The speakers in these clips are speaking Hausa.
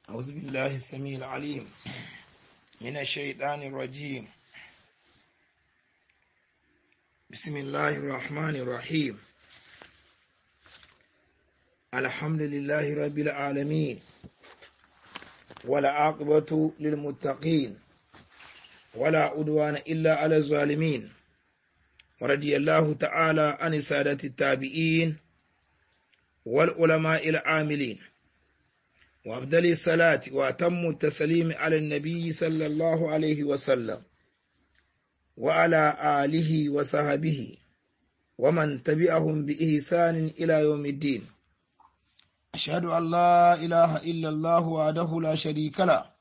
أعوذ بالله السميع العليم من الشيطان الرجيم بسم الله الرحمن الرحيم الحمد لله رب العالمين ولا عاقبة للمتقين ولا عدوان إلا على الظالمين ورضي الله تعالى عن سادة التابعين والعلماء العاملين وأفضل الصلاة وأتم التسليم على النبي صلى الله عليه وسلم وعلى آله وصحبه ومن تبعهم بإحسان إلى يوم الدين أشهد أن لا إله إلا الله وحده لا شريك له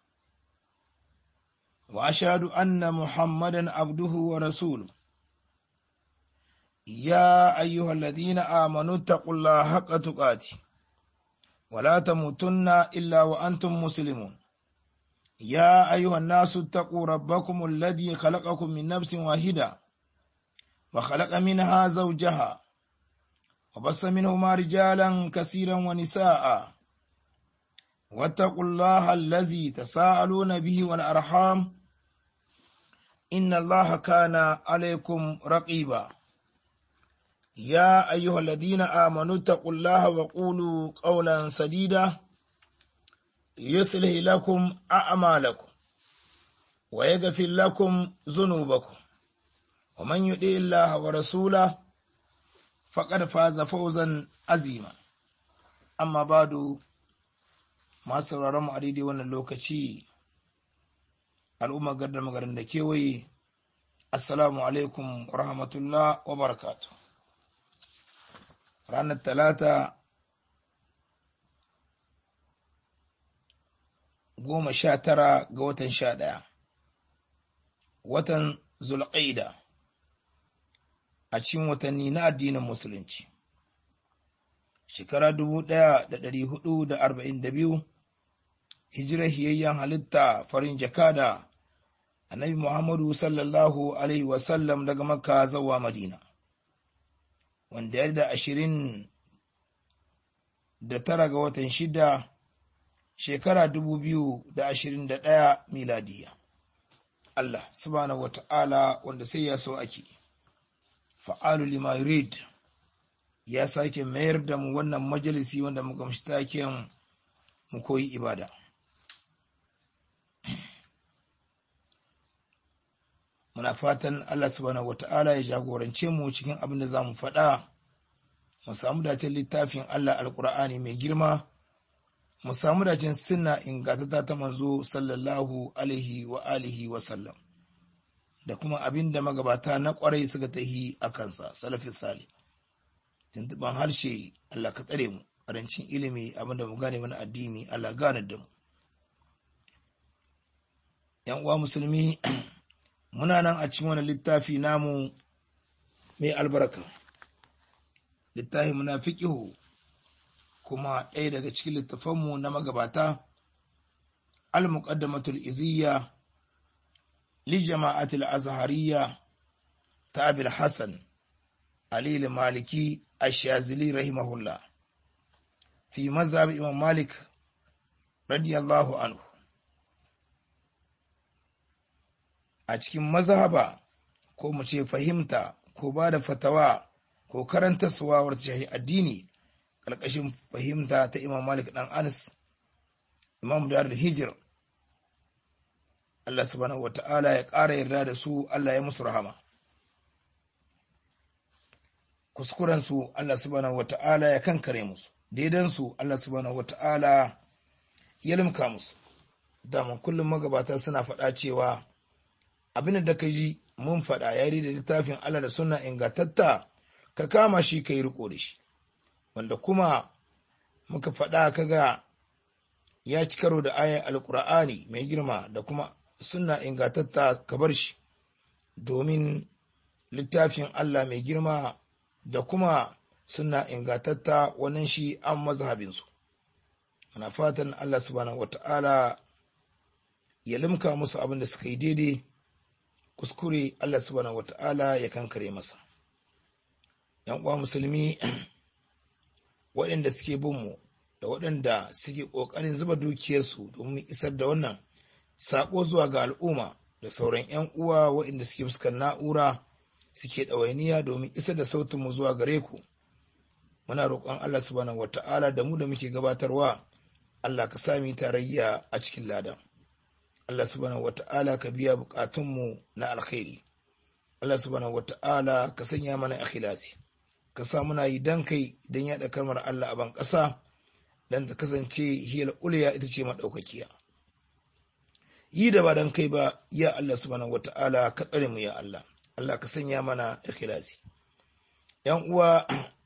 وأشهد أن محمدا عبده ورسوله يا أيها الذين آمنوا اتقوا الله حق تقاته ولا تموتن إلا وأنتم مسلمون يا أيها الناس اتقوا ربكم الذي خلقكم من نفس واحدة وخلق منها زوجها وبص منهما رجالا كثيرا ونساء واتقوا الله الذي تساءلون به والأرحام إن الله كان عليكم رقيبا يا أيها الذين آمنوا اتقوا الله وقولوا قولا سديدا يصلح لكم أعمالكم ويغفر لكم ذنوبكم ومن يطع الله ورسوله فقد فاز فوزا عظيما أما بعد ما sauraron mu a daidai wannan lokaci al'umma gardar magarin da kewaye assalamu alaikum wa rahmatullah wa barakatuh ranar talata goma sha tara ga watan sha ɗaya watan zulƙaida a cikin watanni na addinin musulunci shekara dubu ɗaya da ɗari hudu da arba'in da biyu hijirar hiyayyen halitta farin jakada annabi muhammadu sallallahu alaihi wasallam daga makka zawa madina wanda ya da ashirin da tara ga watan shida shekara dubu biyu da ashirin da ɗaya miladiya. Allah subhanahu wata'ala wanda sai ya so ake fa'alu lima yurid ya sake mayar da mu wannan majalisi wanda muka mashi taken mu koyi ibada. muna fatan Allah subhanahu wata'ala ya jagorance mu cikin abin da za mu faɗa mu samu dacin littafin Allah alkur'ani mai girma mu samu dacin sunna ingantata ta manzo sallallahu alaihi wa alihi wa sallam da kuma abin da magabata na kwarai suka tahi a kansa salafin sali tuntuban harshe Allah ka tsare mu karancin ilimi abin da mu gane mana addini Allah gane da mu yan uwa musulmi muna nan a cikin wani littafi namu mai albarka littafi muna fiƙihu kuma ɗaya daga cikin littafanmu na magabata al-muqaddamatul iziyya li jama'atul azhariya ta abil hassan ali maliki ash-shazili rahimahullah fi mazhab imam malik radiyallahu anhu a cikin mazhaba ko mu ce fahimta ko ba da fatawa ko karanta suwawar shahi addini ƙarƙashin fahimta ta imam malik ɗan anas imam darul hijir Allah subhanahu wa ta'ala ya ƙara yarda da su Allah ya musu rahama kuskurensu Allah subhanahu wa ta'ala ya kankare musu daidansu Allah subhanahu wa ta'ala ya limka musu daman kullum magabata suna faɗa cewa abin da ka ji mun faɗa ya da littafin Allah da suna ingantatta ka kama shi ka yi riko da shi wanda kuma muka faɗa kaga ya ci karo da ayan alkur'ani mai girma da kuma suna ingantatta ka bar shi domin littafin Allah mai girma da kuma suna ingantatta wannan shi an mazhabinsu muna fatan Allah subhanahu wata'ala ya limka musu abin da suka yi daidai kuskure Allah subhanahu wata'ala ya kankare masa yan uwa musulmi waɗanda suke bin mu da waɗanda suke ƙoƙarin zuba dukiyarsu domin isar da wannan saƙo zuwa ga al'umma da sauran 'yan uwa waɗanda suke fuskar na'ura suke ɗawainiya domin isar da sautinmu zuwa gare ku muna roƙon Allah subhanahu wata'ala da mu da muke gabatarwa Allah ka sami tarayya a cikin ladan Allah subhanahu wata'ala ka biya buƙatunmu na alkhairi Allah subhanahu wata'ala ka sanya mana ikhlasi ka sa muna yi dan kai dan yaɗa kalmar Allah a ban ƙasa dan ta kasance hiyal uliya ita ce madaukakiya yi da ba dan kai ba ya Allah subhanahu wata'ala ka tsare mu ya Allah Allah ka sanya mana ikhlasi yan uwa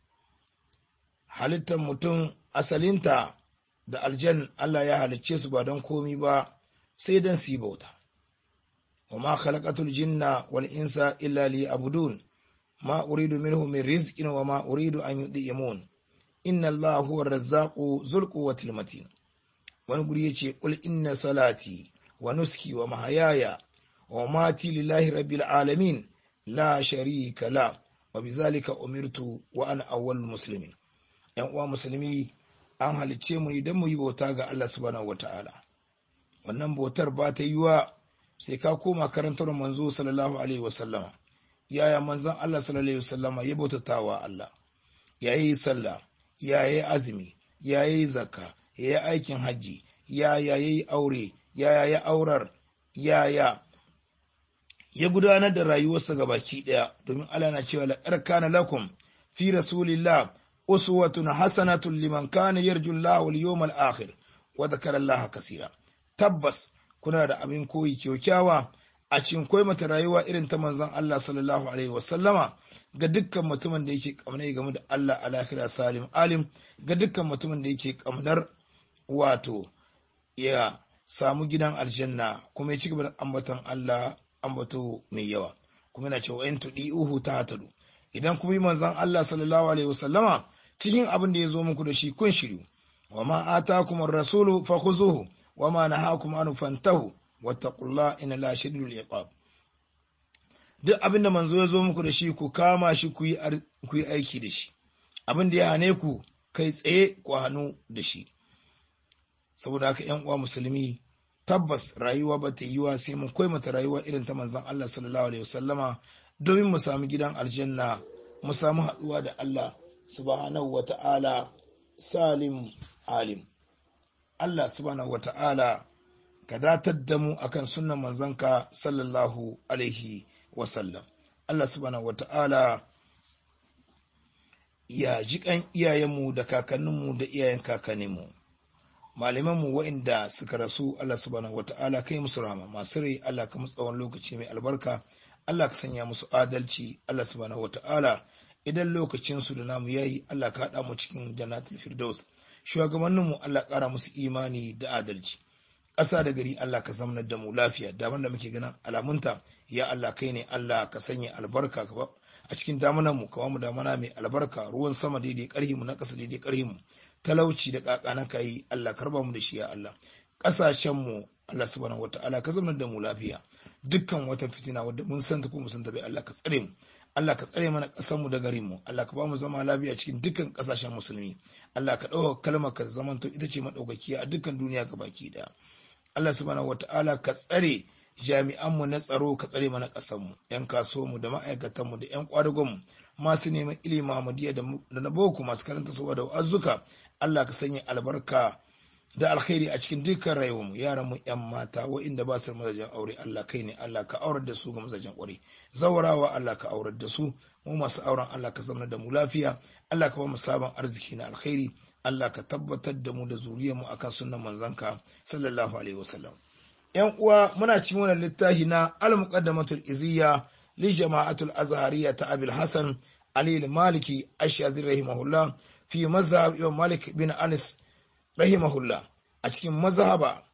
halittar mutum asalinta da aljan Allah ya halicce su ba don komi ba sai don su yi bauta wa ma khalaqatul jinna wal insa illa liya'budun ma uridu minhum min rizqin wa ma uridu an yud'imun inna Allah huwa ar-razzaqu dhul quwwati matin wani guri yace qul inna salati wa nuski wa mahayaya wa mati lillahi rabbil alamin la sharika la wa bizalika umirtu wa ana awwalul muslimin yan uwa musulmi an halicce mu idan mu yi bauta ga Allah subhanahu wata'ala wannan bautar ba ta yiwa sai ka koma karantar manzo sallallahu alaihi wasallama yaya manzon Allah sallallahu alaihi wasallama ya bautata wa Allah ya yi sallah ya yi azumi ya yi zakka ya yi aikin hajji ya ya yi aure ya ya aurar ya ya ya gudanar da rayuwarsa ga baki daya domin Allah na cewa laqad kana lakum fi rasulillah uswatun hasanatun liman kana yarju Allah wal yawmal akhir wa dhakara Allah kaseera tabbas kuna da abin koyi kyaukyawa a cikin koyi mata rayuwa irin ta manzon Allah sallallahu alaihi wasallama ga dukkan mutumin da yake kamnar game da Allah a lahira salim alim ga dukkan mutumin da yake kamnar wato ya samu gidan aljanna kuma ya ci gaba da ambaton Allah ambato mai yawa kuma yana cewa in tudi uhu ta hatadu idan kuma yi manzon Allah sallallahu alaihi wasallama cikin abin da ya zo muku da shi kun shiryu wa ma atakum ar-rasulu fakhuzuhu wa ma nahakum an fantahu wattaqullaha inna la shadidul iqab duk abin da manzo ya zo muku da shi ku kama shi ku yi ku yi aiki da shi abin da ya hane ku kai tsaye ku hannu da shi saboda haka ƴan uwa musulmi tabbas rayuwa ba ta yiwa sai mun koyi mata rayuwa irin ta manzon Allah sallallahu alaihi wasallama domin mu samu gidan aljanna mu samu haɗuwa da Allah subhanahu wata'ala salim alim Allah subhanahu wata'ala ka datar da mu akan sunnan manzanka sallallahu alaihi wasallam Allah subhanahu wata'ala ya jiƙan iyayenmu da kakanninmu da iyayen kakanninmu malamanmu waɗanda suka rasu Allah subhanahu wata'ala kai musu rama masu rai Allah ka musu tsawon lokaci mai albarka Allah ka sanya musu adalci Allah subhanahu wata'ala idan lokacin su da namu yayi Allah ka haɗa mu cikin jannatul firdaus shugabannin mu Allah ƙara musu imani da adalci ƙasa da gari Allah ka zamanar da mu lafiya daman da muke ganin alamunta ya Allah kai ne Allah ka sanya albarka ka a cikin damunan mu ka mu damana mai albarka ruwan sama daidai ƙarhi mu na ƙasa daidai ƙarhi mu talauci da ƙaƙa ka yi Allah karba mu da shi ya Allah ƙasashen mu Allah subhanahu wataala ka zamanar da mu lafiya dukkan wata fitina wadda mun santa ko mun santa bai Allah ka tsare mu Allah ka tsare mana ƙasar mu da garin mu Allah ka ba mu zama lafiya cikin dukkan ƙasashen musulmi Allah ka ɗauka kalmar ka zamanto ita ce madaukakiya a dukkan duniya ga baki ɗaya Allah subhanahu wataala ka tsare jami'an mu na tsaro ka tsare mana ƙasar mu yan kasuwa mu da ma'aikatan mu da yan kwadagon mu masu neman ilimi Muhammadiyya da na boko masu karanta saboda wa'azuka Allah ka sanya albarka da alkhairi a cikin dukkan rayuwar mu yaran mu yan mata waɗanda ba su da mazajen aure Allah kai ne Allah ka aurar da su ga mazajen aure zawarawa Allah ka aurar da su mu masu auren Allah ka zama da mu lafiya Allah ka ba mu sabon arziki na alkhairi Allah ka tabbatar da mu da zuriyar mu akan sunnan manzanka sallallahu alaihi wasallam yan uwa muna cikin wannan littafi na al-muqaddamatul iziyya li jama'atul azhariyya ta Abil Hasan Ali al-Maliki ash-Shadhili rahimahullah fi mazhab Imam Malik bin Anas rahimahullah a cikin mazhaba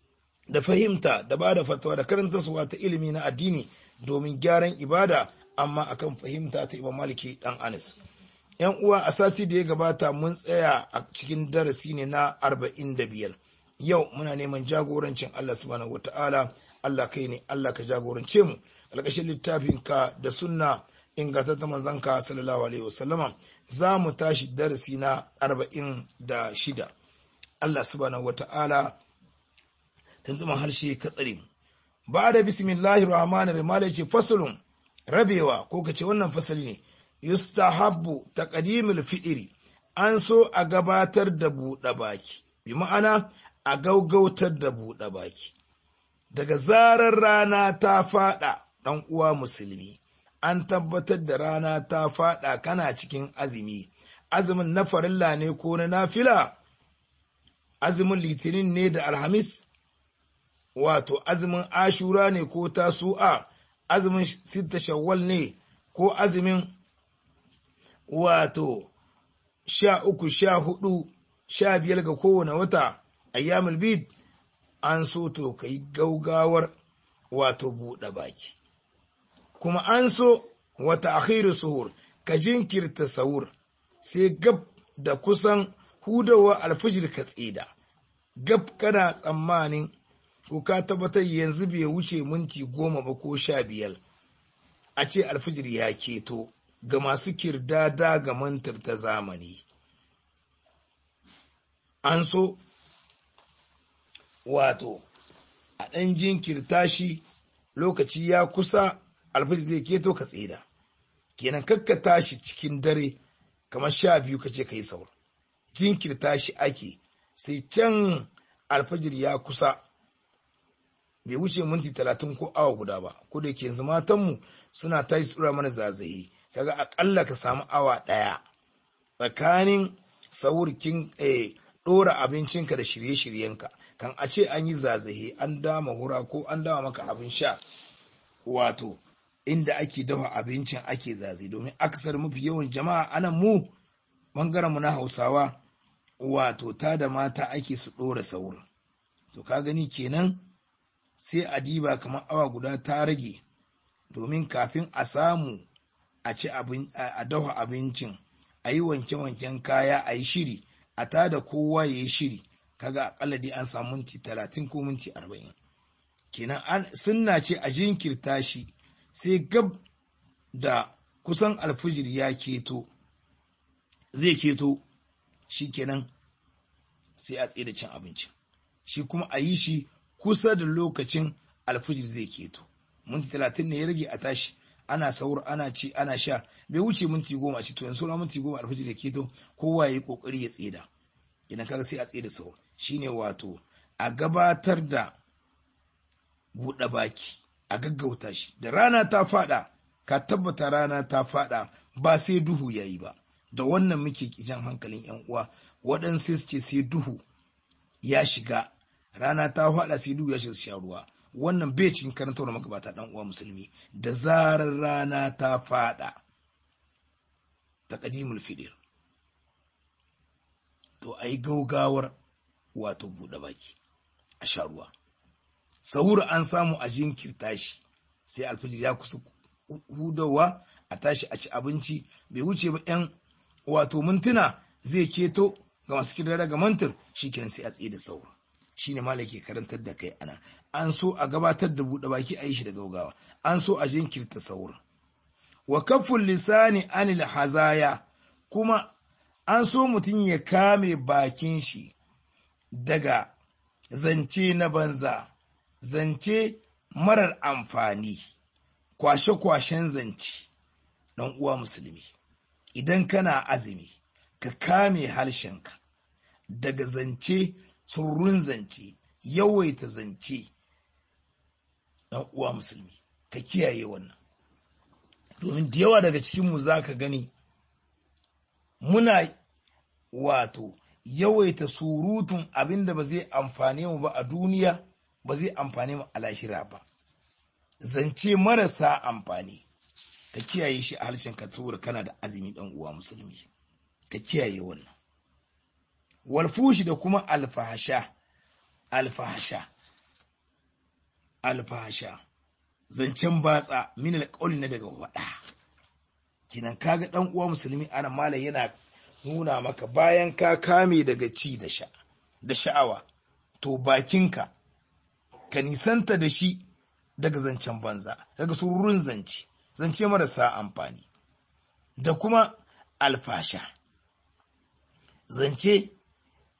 da fahimta da ba da fatawa da karantarsuwa ta ilimi na addini domin gyaran ibada amma akan fahimta ta Imam Maliki dan Anas yan uwa a sati da ya gabata mun tsaya a cikin darasi ne na arba'in da biyar yau muna neman jagorancin Allah subhanahu wataala Allah kai ne Allah ka jagorance mu alƙashin littafin ka da sunna ingantattun manzanka sallallahu alaihi wasallama za mu tashi darasi na arba'in da shida Allah subhanahu wata'ala tuntuman harshe ka tsare mu ba da bismillahir rahmanir rahim ce fasalun rabewa ko kace wannan fasali ne yustahabbu taqdimul fi'ri an so a gabatar da buɗe baki bi ma'ana a gaugautar da buɗe baki daga zarar rana ta faɗa ɗan uwa musulmi an tabbatar da rana ta faɗa kana cikin azumi azumin na farilla ne ko na nafila azumin litinin ne da alhamis wato azumin ashura ne ko tasu'a azumin sitta shawwal ne ko azumin wato sha uku sha hudu sha biyar ga kowane wata ayyamul bid an so to ka yi gaugawar wato buɗe baki kuma an so wata akhiru suhur ka jinkirta sahur sai gab da kusan hudawa alfijir ka tsida gab kana tsammanin ko ka tabbatar yanzu bai wuce minti goma ba ko sha biyar a ce alfijir ya keto ga masu kirdada ga mantar ta zamani an so wato a ɗan jinkirta shi lokaci ya kusa alfajir zai keto ka tsida kenan kakka tashi cikin dare kamar sha biyu ka ce ka yi saur jinkirta shi ake sai can alfajir ya kusa bai wuce minti talatin ko awa guda ba ko da ke yanzu matanmu suna tashi tsura mana zazaye kaga akalla ka samu awa ɗaya tsakanin saurkin ɗora abincinka da shirye-shiryenka kan a ce an yi zazahe an dama hura ko an dama maka abin sha wato inda ake dafa abincin ake zaze domin aksar mafi yawan jama'a anan mu bangaren mu na hausawa wato ta da mata ake su ɗora saurin to ka gani kenan sai a diba kamar awa guda ta rage domin kafin a samu a ci a dafa abincin a yi wanke-wanken kaya a yi shiri a tada kowa ya yi shiri kaga akalla dai an samu minti talatin ko minti arba'in kenan an sunna ce a jinkirta shi sai gab da kusan alfijir ya keto zai keto shi kenan sai a tsaye da cin abinci shi kuma a yi shi kusa da lokacin alfijir zai keto minti talatin ne ya rage a tashi ana saur ana ci ana sha bai wuce minti goma ci to yanzu minti goma alfijir ya keto kowa ya yi kokari ya tseda idan kaga sai a tsaye da saur shine wato a gabatar da buɗe baki a gaggauta shi da rana ta fada ka tabbata rana ta fada ba sai duhu yayi ba da wannan muke jan hankalin yan uwa waɗansu su ce sai duhu ya shiga rana ta fada sai duhu ya shiga sha ruwa wannan bai cikin karantar da magabata dan uwa musulmi da zarar rana ta fada taqdimul fidir to ai gaugawar wato buɗe baki a sha ruwa sahur an samu a jinkirta shi sai alfijir ya kusa hudawa a tashi a ci abinci bai wuce ba yan wato mintuna zai keto ga masu kira daga mantar shi kenan sai a tsaye da saur shi ne malam ke karantar da kai ana an so a gabatar da buɗe baki a yi shi da gaugawa an so a jinkirta saur wa kafin lisani anil hazaya kuma an so mutum ya kame bakin shi daga zance na banza zance marar amfani kwashe-kwashen zance ɗan uwa musulmi idan kana azumi ka kame harshenka daga zance surrun zance yawaita zance ɗan uwa musulmi ka kiyaye wannan domin da yawa daga cikinmu za ka gani muna wato yawaita surutun abin da ba zai amfane mu ba a duniya ba zai amfane mu a lahira ba zance marasa amfani ka kiyaye shi a harshen ka saboda kana da azumi dan uwa musulmi ka kiyaye wannan walfushi da kuma alfahasha alfahasha alfahasha zancen batsa min alƙawli na daga wada kinan kaga dan uwa musulmi ana malam yana nuna maka bayan ka kame daga ci da sha da sha'awa to bakinka ka nisanta da shi daga zancen banza daga sururun zance zance marasa amfani da kuma alfasha zance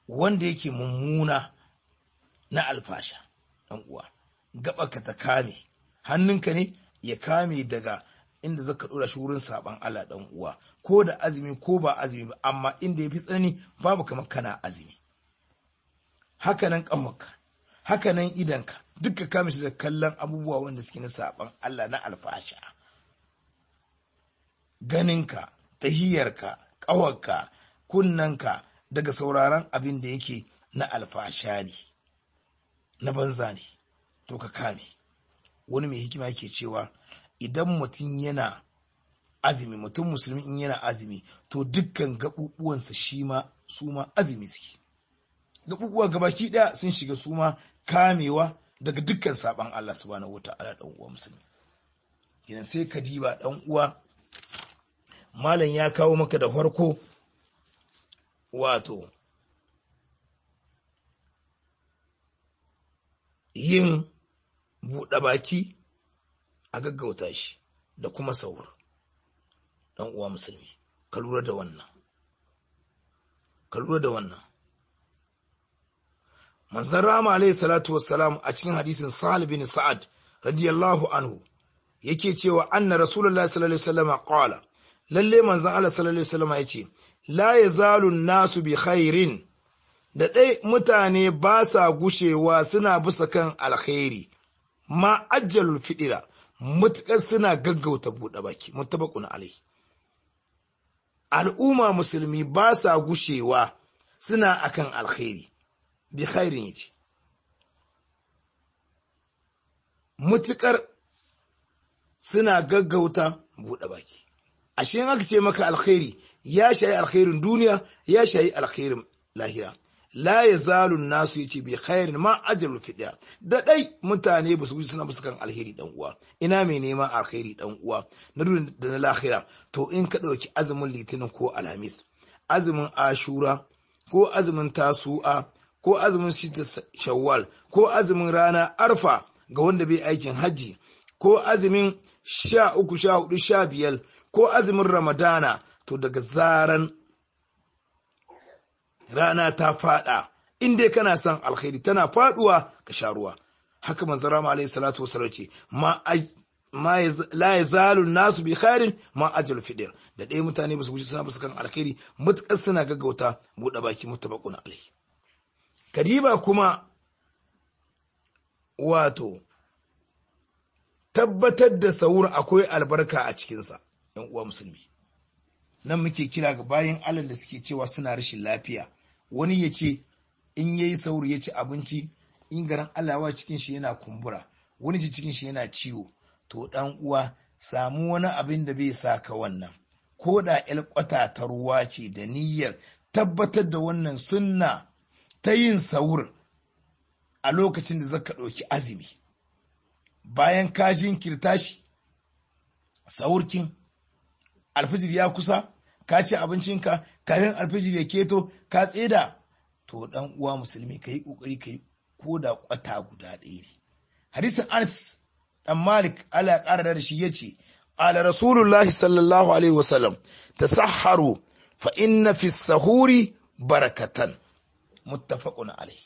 wanda yake mummuna na alfasha ɗan uwa ka ta kame hannunka ne ya kame daga inda zaka ɗora shi wurin saban Allah ɗan uwa ko da azumi ko ba azumi ba amma inda ya fi tsanani babu kamar kana azumi hakanan ƙahonka hakanan idanka duka kame shi da kallon abubuwa wanda suke na saban Allah na alfasha ganinka tahiyarka ƙawarka kunnanka daga sauraron abin da yake na alfasha ne na banza ne to ka kame wani mai hikima yake cewa idan mutum yana azumi mutum musulmi in yana azumi to dukkan gaɓuɓuwansa shi ma su ma azumi suke gaɓuɓuwa gabaki ɗaya sun shiga su ma kamewa daga dukkan saɓan Allah subhanahu wata'ala ɗan uwa musulmi idan sai ka diba ɗan uwa malam ya kawo maka da farko wato yin buɗe baki a gaggauta shi da kuma saur ɗan uwa musulmi ka lura da wannan ka lura da wannan manzon rama alaihi salatu wassalam a cikin hadisin sahal bin sa'ad radiyallahu anhu yake cewa anna rasulullahi sallallahu alaihi wasallam qala lalle manzon Allah sallallahu alaihi wasallam yace la yazalu nasu bi khairin da dai mutane ba sa gushewa suna bisa kan alkhairi ma ajjalul fidira mutukar suna gaggauta buɗe baki mutabaqun alai al'umma musulmi ba sa gushewa suna akan alkhairi bi khairin yace mutukar suna gaggauta buɗe baki ashe in aka ce maka alkhairi ya shayi alkhairin duniya ya shayi alkhairin lahira la ya zalu nasu yace bi khairin ma ajrul fidiya da dai mutane ba su wuce suna musu kan alheri dan uwa ina mai neman alkhairi dan uwa na duniya da na lahira to in ka dauki azumin litinin ko alhamis azumin ashura ko azumin tasu'a ko azumin sita shawwal ko azumin rana arfa ga wanda bai aikin hajji ko azumin sha uku sha hudu sha biyar ko azumin ramadana to daga zaran rana ta fada in dai kana son alkhairi tana faduwa ka sha ruwa haka manzo rama alayhi salatu wasallam ce ma ma la yazalu nasu bi khairin ma ajal fidir da dai mutane ba su wuce suna kan alkhairi mutakar suna gaggauta buɗe baki mutabaqun alaihi kadiba kuma wato tabbatar da saur akwai albarka a cikinsa ‘yan uwa musulmi nan muke kira ga bayan allah da suke cewa suna rashin lafiya wani ya ce in ya yi sauri ya ci abinci in garin allawa cikin shi yana kumbura wani ji cikin shi yana ciwo to dan uwa samu wani abin da bai sa ka wannan ko da kwata ta ruwa ce da niyyar tabbatar da wannan sunna ta yin saur a lokacin da zaka ɗauki azumi bayan ka jinkirta shi saurkin alfijir ya kusa ka ci abincinka kafin alfijir ya keto ka tseda to dan uwa musulmi ka yi kokari ka yi ko da kwata guda ɗaya ne hadisin anas dan malik ala ƙara da shi yace ala rasulullah sallallahu alaihi wasallam tasahharu fa inna fi sahuri barakatan muttafaqun alaihi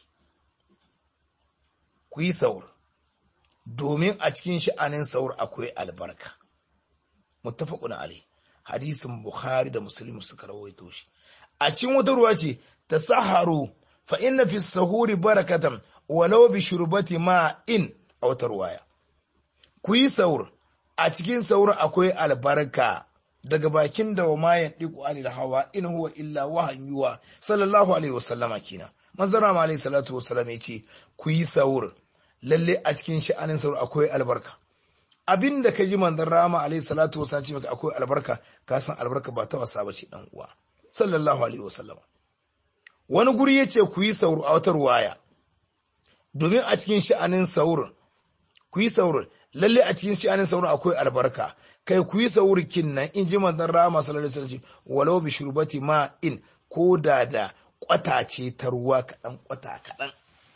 ku yi saur domin a cikin sha'anin saur akwai albarka muttafaqun alaihi hadisin bukhari da muslim suka rawaito shi a cikin wata ruwa ce tasaharu fa inna fi sahuri barakatan walau bi shurbati ma'in a wata ruwaya ku yi saur a cikin saur akwai albarka daga bakin da wa mayan diku anil hawa in huwa illa wahan yuwa sallallahu alaihi wasallama kina manzara ma alaihi salatu wasallam yace ku yi saur lalle a cikin sha'anin saur akwai albarka abin da ka ji manzon rama alaihi salatu wasallam ce maka akwai albarka ka san albarka ba ta wasa bace dan uwa sallallahu alaihi wasallam wani guri yace ku yi saur a wata ruwaya domin a cikin sha'anin saur ku yi saur lalle a cikin sha'anin saur akwai albarka kai ku yi saurikin nan in ji manzon rama sallallahu alaihi wasallam walau bi shurbati ma in ko da da kwata ce ta ruwa kaɗan kwata kaɗan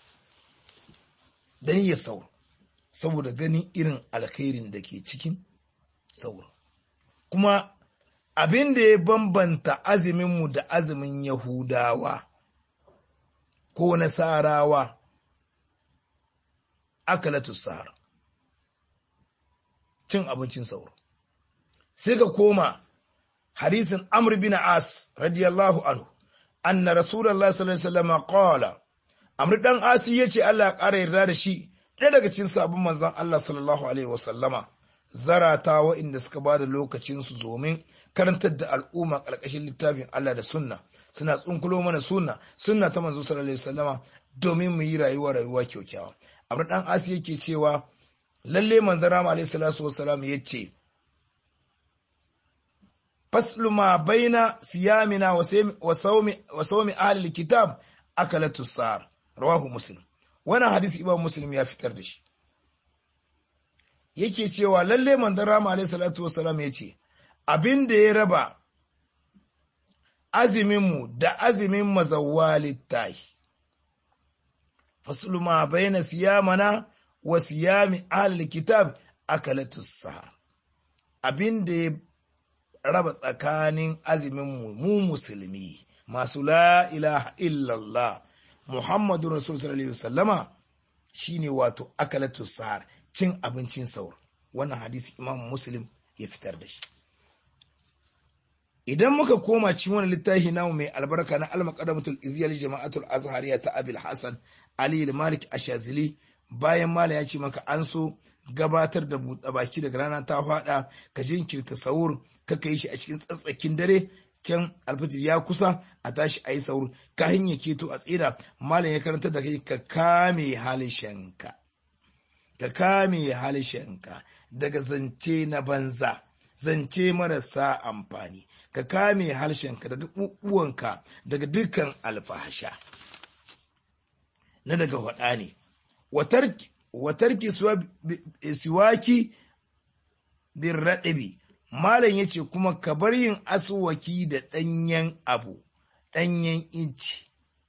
dan ya saur saboda ganin irin alkhairin da ke cikin saur kuma abin da ya bambanta azuminmu da azumin yahudawa ko nasarawa akalatu sahar cin abincin sauro sai ka koma hadisin amr bin as radiyallahu anhu anna rasulullahi sallallahu alaihi wasallam qala amr dan asi yace Allah ya ƙara yarda da shi ɗaya daga cikin sabon manzon Allah sallallahu alaihi wasallama zarata wa'inda suka ba da lokacinsu domin karantar da al'umma ƙarƙashin littafin Allah da sunna suna tsunkulo mana sunna sunna ta manzo sallallahu alaihi wasallama domin mu yi rayuwa rayuwa kyaukyawa abin dan asi yake cewa lalle manzon rama alaihi salatu wassalam yace faslu ma baina siyamina wa sawmi wa sawmi ahli kitab akalatu sar rawahu muslim wannan hadisi imam muslim ya fitar da shi yake cewa lalle manzon rama alaihi salatu wassalam yace abin da ya raba aziminmu da azimin mazawali tahi faslu ma baina siyamana wa siyami ahli kitab akalatu sahar abin da ya raba tsakanin aziminmu mu musulmi masu la ilaha illallah muhammadu rasul sallallahu alaihi wasallama shine wato akalatu sahar cin abincin saur wannan hadisi imam muslim ya fitar da shi idan muka koma cikin wani littafi namu mai albarka na al-maqadamatul iziyal jama'atul azhariya ta abil hasan ali malik ashazili bayan mala ya ce maka an so gabatar da buɗe baki daga rana ta faɗa ka jinkirta sahur ka kai shi a cikin tsatsakin dare can alfajir ya kusa a tashi a yi sahur ka hanya keto a tsira malam ya karanta da kai ka kame halishanka ka kame halishanka daga zance na banza zance marasa amfani ka kame harshenka daga ɓuɓɓuwanka daga dukkan alfahasha na daga waɗa ne watarki siwaki bin raɗabi malam ya ce kuma ka bar yin asuwaki da ɗanyen abu ɗanyen inci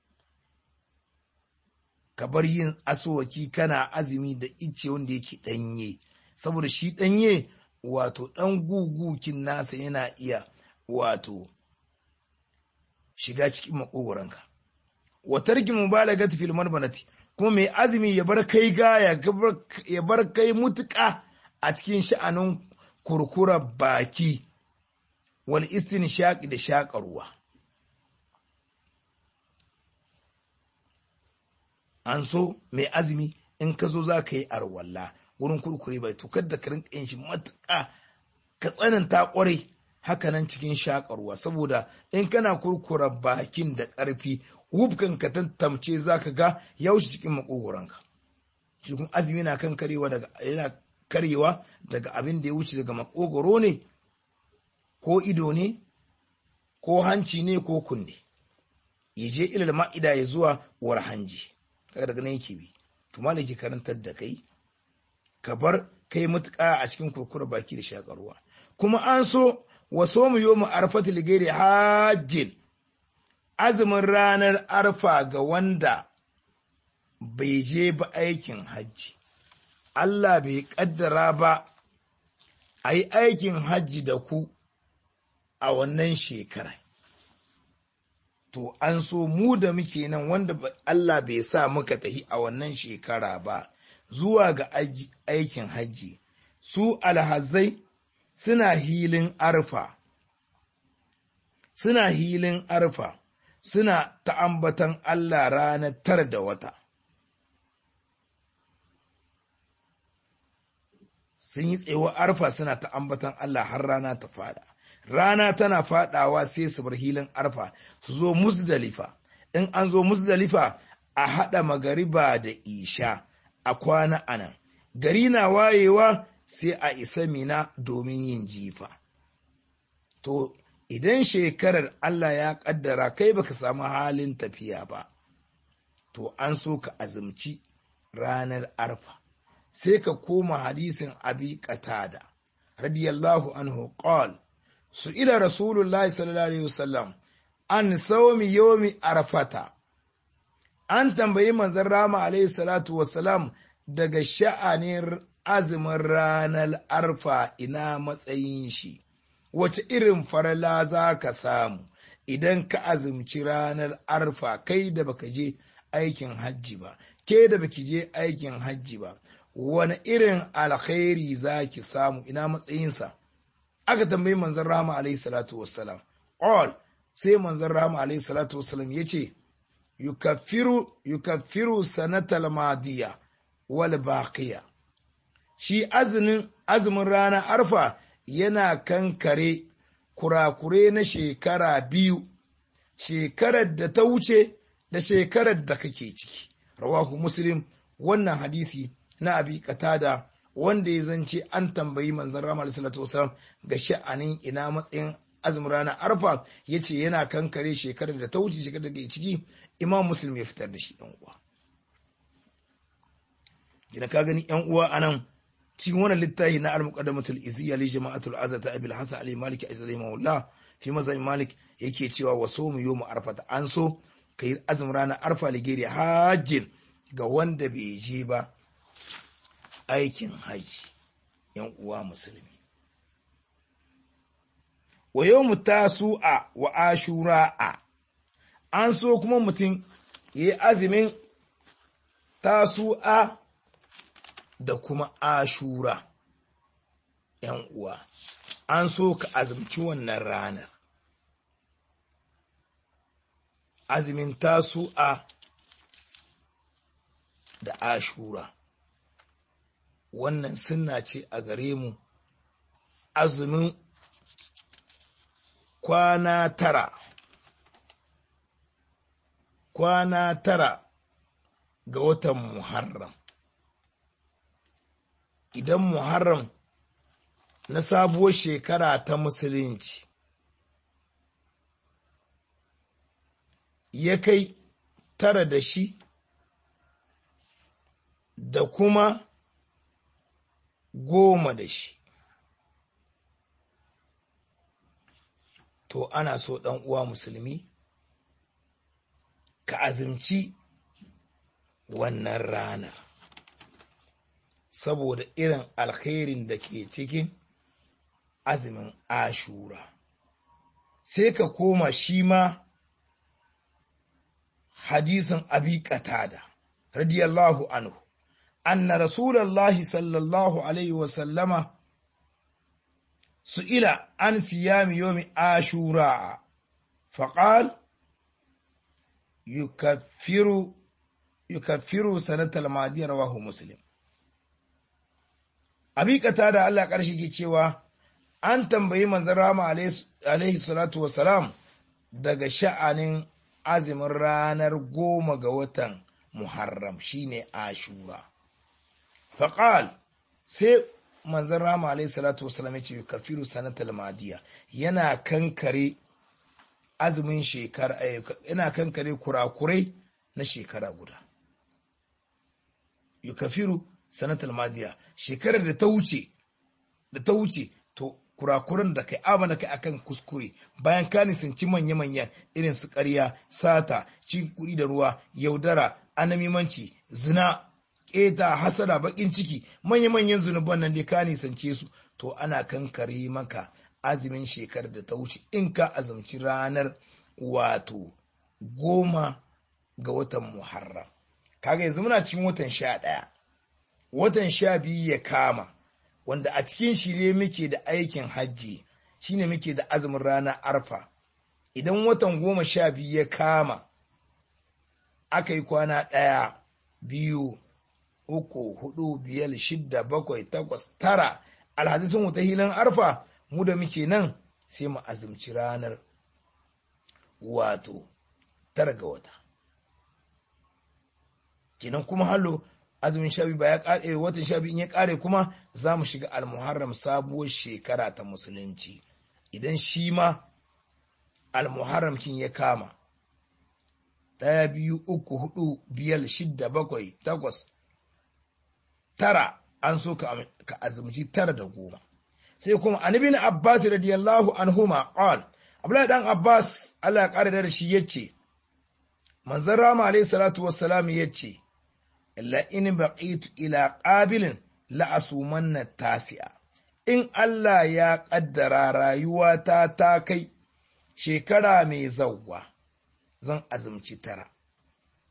ka bar yin asuwaki kana azumi da ice wanda yake ɗanye saboda shi ɗanye wato ɗan gugukin nasa yana iya wato shiga cikin makogoranka wa tarki mubalagat fil marbanati kuma mai azumi ya bar kai gaya ya bar kai mutuka a cikin sha'anin kurkura baki wal istinshaqi da shaƙarwa an so mai azumi in ka zo za ka yi arwalla wurin kurkure bai to kada ka rinka yin shi matuƙa ka tsananta ƙwarai hakanan cikin shakarwa saboda in kana kurkura bakin da ƙarfi wufkan ka tantamce za ka ga ya wuce cikin makogoranka cikin azumi na kan karewa daga yana karewa daga abin da ya wuce daga makogoro ne ko ido ne ko hanci ne ko kunne ya je ilal ma'ida ya zuwa war hanji kaga daga nan yake bi to malaki karantar da kai ka bar kai mutuka a cikin kurkura baki da shakarwa kuma an so wa somu yomu arfati ligeri hajjin azumin ranar arfa ga wanda bai je ba aikin hajji Allah bai kaddara ba a yi aikin hajji da ku a wannan shekara to an so mu da muke nan wanda Allah bai sa muka tahi a wannan shekara ba zuwa ga aikin hajji su alhazai suna hilin arfa suna hilin arfa suna ta'ambatan Allah ranar tara da wata sun yi tsewa arfa suna ta'ambatan Allah har rana ta fada rana tana fadawa sai su bar hilin arfa su zo musdalifa in an zo musdalifa a haɗa magariba da isha a kwana anan gari na wayewa sai a isa mina domin yin jifa. To, idan shekarar Allah ya ƙaddara kai baka samu halin tafiya ba, to an so ka azumci ranar arfa, sai ka koma hadisin abi qatada radiyallahu anhu qal su ila rasulullahi sallallahu alaihi wasallam an sawmi yomi arfata an tambayi manzon rama alaihi salatu wasalam daga sha'anin azumin ranar arfa ina matsayin shi, wace irin farala za ka samu idan ka azumci ranar arfa kai da baka je aikin hajji ba ke da baki je aikin hajji ba wani irin alkhairi za ki samu ina matsayinsa aka tambayi manzon rahama alaihi salatu wassalam all sai manzon rahama alaihi salatu wassalam ya ce yukaffiru yukaffiru sanatal madiya wal baqiya shi azumin azumin rana arfa yana kankare kurakure na shekara biyu shekarar da ta wuce da shekarar da kake ciki rawahu muslim wannan hadisi na abi katada wanda ya zance an tambayi manzon rama alaihi salatu wasalam ga sha'anin ina matsayin azumin ranar arfa ya ce yana kankare shekarar da ta wuce shekarar da ke ciki imam muslim ya fitar da shi yan uwa gina ka gani yan uwa anan cikin wannan littafi na al-muqaddamatul izziya li jama'atul azata abil hasan ali malik azali maullah fi mazan malik yake cewa wa mu yawmu arfa an so kai azumin ranar arfa ligeri hajjin ga wanda bai je ba aikin haji yan uwa musulmi wa yawmu tasu'a wa ashura'a an so kuma mutum yayi azumin tasu'a da kuma ashura ‘yan uwa, an so ka azumci wannan ranar. Azumin tasu'a da ashura, wannan sunna ce a gare mu azumin kwana tara, kwana tara ga watan Muharram. idan Muharram na sabuwar shekara ta Musulunci ya kai tara da shi da kuma goma da shi. To ana so ɗan uwa musulmi ka azumci wannan ranar. saboda irin alkhairin da ke cikin azumin ashura sai ka koma shi ma hadisin abi qatada radiyallahu anhu anna rasulallahi sallallahu alaihi wasallama su'ila an siyami yomi ashura faqal yukaffiru yukaffiru sanatal madiyar rawahu muslim abikata da Allah ƙarshe ke cewa an tambayi manzon rama alaihi salatu wasalam daga sha'anin azumin ranar goma ga watan Muharram shine Ashura. Faƙal sai manzon rama alaihi salatu wasalam ya ce kafiru sanatal madiya yana kankare azumin shekara yana kankare kurakurai na shekara guda. Yukafiru sanatal madiya shekarar da ta wuce da ta wuce to kurakuran da kai amana kai akan kuskure bayan ka nisanci manya-manya irin su ƙarya sata cin kuɗi da ruwa yaudara anamimanci zina ƙeta hasada baƙin ciki manya-manyan zunuban nan dai ka nisance su to ana kankare maka azumin shekarar da ta wuce in ka azumci ranar wato goma ga watan muharram kaga yanzu muna cikin watan sha ɗaya watan sha biyu ya kama wanda a cikin shi ne muke da aikin hajji shine muke da azumin ranar arfa idan watan goma sha biyu ya kama aka yi kwana ɗaya biyu uku hudu biyar shidda bakwai takwas tara alhadisun wuta hilin arfa mu da muke nan sai mu azumci ranar wato tara ga wata kenan kuma hallo azumin sha ba ya kare watan sha in ya kare kuma za mu shiga almuharram sabuwar shekara ta musulunci idan shi ma almuharram kin ya kama ɗaya biyu uku hudu biyar shidda bakwai takwas tara an so ka azumci tara da goma sai kuma annabi na abbas radiyallahu anhuma qal abdullahi dan abbas Allah ya kare da shi yace manzon rama alayhi salatu wassalam yace la in baqitu ila qabilin la asumanna tasi'a in Allah ya kaddara rayuwata ta kai shekara mai zawwa zan azumci tara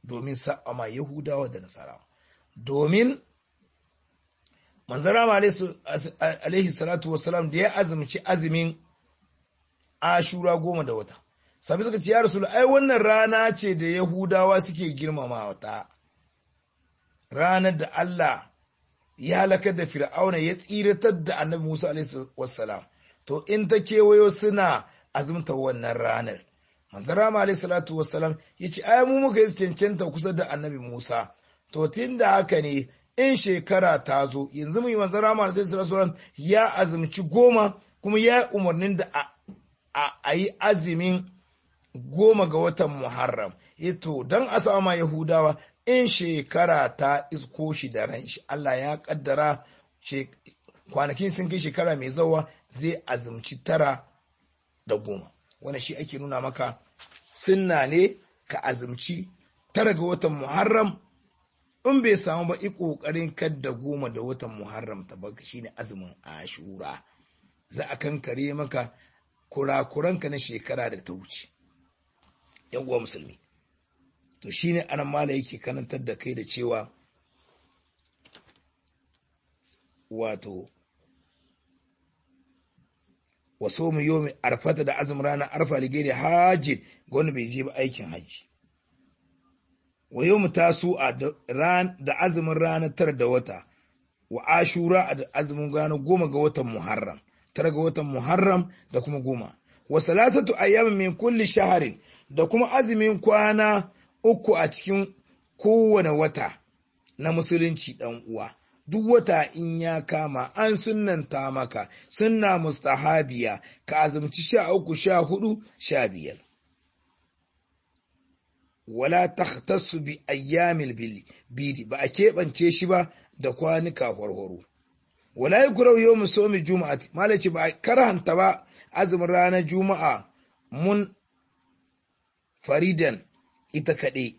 domin sa'ama yahudawa da nasarawa domin manzara alaihi salatu wasalam da ya azumci azumin ashura goma da wata sabi suka ce ya rasu ai wannan rana ce da yahudawa suke girmama wata ranar da Allah ya halakar da fir'auna ya tsiratar da annabi Musa alaihi wassalam to in ta kewayo suna azumta wannan ranar manzara alaihi salatu wassalam ya ce ai mu muka yi cancanta kusa da annabi Musa to tun da haka ne in shekara ta zo yanzu mu yi manzara alaihi salatu wassalam ya azumci goma kuma ya umarnin da a yi azumin goma ga watan Muharram. Ito don a sama Yahudawa in shekara ta isko shi da ran shi Allah ya kaddara kwanakin sun kai shekara mai zawa zai azumci tara da goma. Wanda shi ake nuna maka sunna ne ka azumci tara ga watan Muharram in bai samu ba i ƙoƙarin kadda goma da watan Muharram ta baka shine azumin Ashura. Za a kankare maka kurakuranka na shekara da ta wuce. uwa musulmi to shine anan mala yake karantar da kai da cewa wato waso mu yomi arfata da azumin ranar arfa ligere hajji ga wanda bai je ba aikin hajji wa yau tasu da azumin ranar tara da wata wa ashura da azumin ranar goma ga watan muharram tara ga watan muharram da kuma goma wa salasatu ayyamin min kulli shaharin da kuma azumin kwana uku a cikin kowane wata na musulunci ɗan uwa. Duk wata in ya kama an sunanta maka sunna mustahabiya ka azumci sha uku sha hudu sha biyar. Wala takhtassu bi ayyamil bidi ba a keɓance shi ba da kwanuka warwaro. Wala yi kurau yau musomi juma'ati, malaci ba a karhanta ba azumin ranar juma'a mun faridan ita kaɗai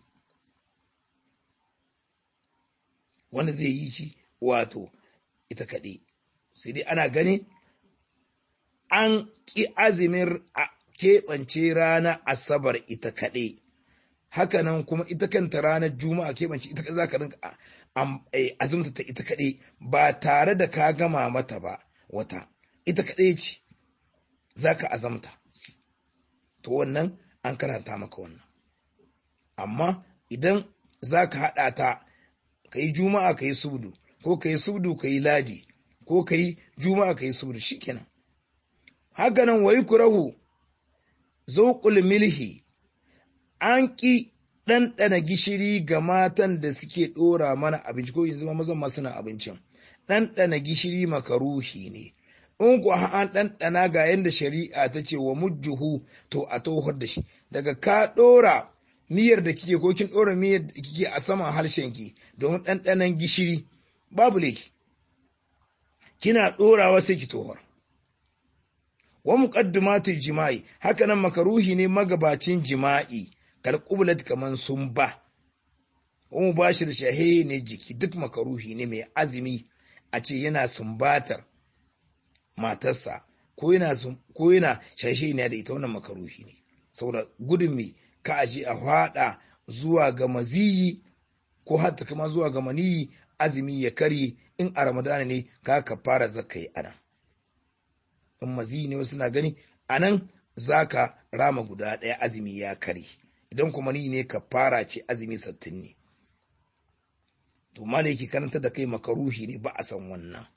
wanda zai yi shi wato ita kaɗai sai dai ana gani an ƙi azumin keɓance rana asabar ita kaɗai hakanan kuma ita kanta ranar juma'a keɓance ita za ka rinka azumta ta ita kaɗai ba tare da ka gama mata ba wata ita kaɗai ce za ka azamta to wannan an karanta maka wannan amma idan za ka haɗa ta ka yi juma'a ka yi subdu ko ka yi subdu ka yi ladi ko ka yi juma'a ka yi subdu shi kenan hakanan wayi kurahu zauƙul milhi an ƙi ɗanɗana gishiri ga matan da suke ɗora mana abinci ko yanzu mazan masu na abincin ɗanɗana gishiri makaruhi ne in ku an ɗanɗana ga yadda shari'a ta ce wa mujjuhu to a tohar da shi daga ka ɗora miyar da kike ko kin ɗora miyar da kike a saman harshen ki domin ɗanɗanan gishiri babu laifi kina ɗorawa sai ki tohar wa muqaddimatul jima'i hakanan makaruhi ne magabacin jima'i kal qublat kaman sun ba wa mubashir shahe ne jiki duk makaruhi ne mai azumi a ce yana sumbatar matarsa ko yana ko yana shashe ne da ita wannan makaruhi ne saboda gudun me ka aje a hada zuwa ga maziyi ko hatta kuma zuwa ga maniyi azumi ya kare in a ramadana ne ka ka fara zakai ana in maziyi ne wasu na gani anan zaka rama guda ɗaya azumi ya kare idan kuma ni ne ka fara ce azumi sattin ne to mala yake karanta da kai makaruhi ne ba a san wannan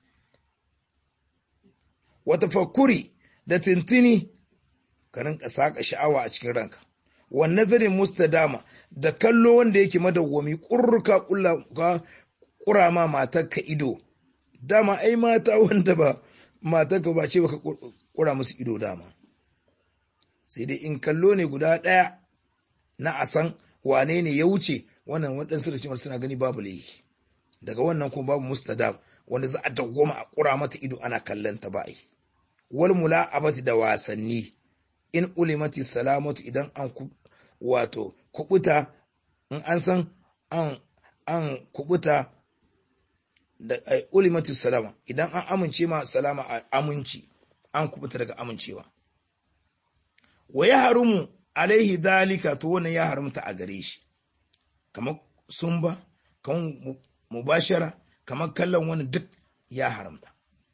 wata fakuri da tintini ka rinka saka sha'awa a cikin ranka wan nazarin mustadama da kallo wanda yake madawwami kurruka kura ma matarka ido dama ai mata wanda ba matarka ba ce baka kura musu ido dama sai dai in kallo ne guda ɗaya na a san wane ne ya wuce wannan waɗansu da cimar suna gani babu laifi daga wannan kuma babu mustadam wanda za a dawwama a kura mata ido ana kallon ta ba wal mula'abati da wasanni in ulimati salamatu idan an wato kubuta in an san an an kubuta da ulimati salama idan an amince ma salama a aminci an kubuta daga amincewa wa ya harumu alaihi dalika to wannan ya haramta a gare shi kamar sumba kamar mubashara kamar kallon wani duk ya haramta